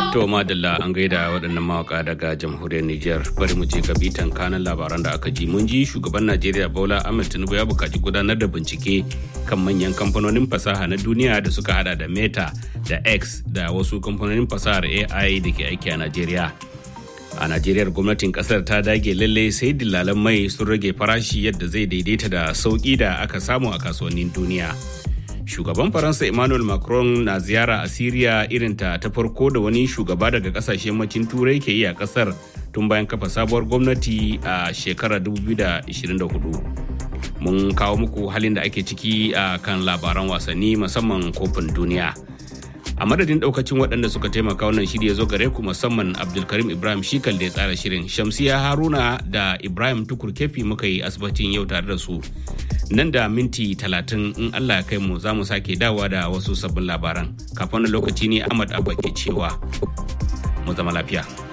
To madalla an gaida waɗannan mawaka daga jamhuriyar Nijar bari mu je ga bitan kanan labaran da aka ji mun ji shugaban Najeriya Bola Ahmed Tinubu ya buƙaci gudanar da bincike kan manyan kamfanonin fasaha na duniya da suka hada da Meta da X da wasu kamfanonin fasahar AI da ke aiki a Najeriya. A Najeriya gwamnatin kasar ta dage lalle sai dillalan mai sun rage farashi yadda zai daidaita da sauƙi da aka samu a kasuwannin duniya. shugaban faransa emmanuel macron na ziyara a syria irinta ta farko da wani shugaba daga kasashen yammacin turai ke yi a kasar tun bayan kafa sabuwar gwamnati a shekarar 2024 mun kawo muku halin da ake ciki a kan labaran wasanni musamman kofin duniya a madadin daukacin waɗanda suka taimaka wannan shiri ya zo gare ku musamman abdulkarim ibrahim shikal da ya tsara shirin shamsiya haruna da ibrahim tukur kefi muka yi asibitin yau tare da su nan da minti talatin in Allah ya kai mu za mu sake dawa da wasu sabbin labaran kafin lokaci ne Ahmad Abba ke cewa mu zama lafiya.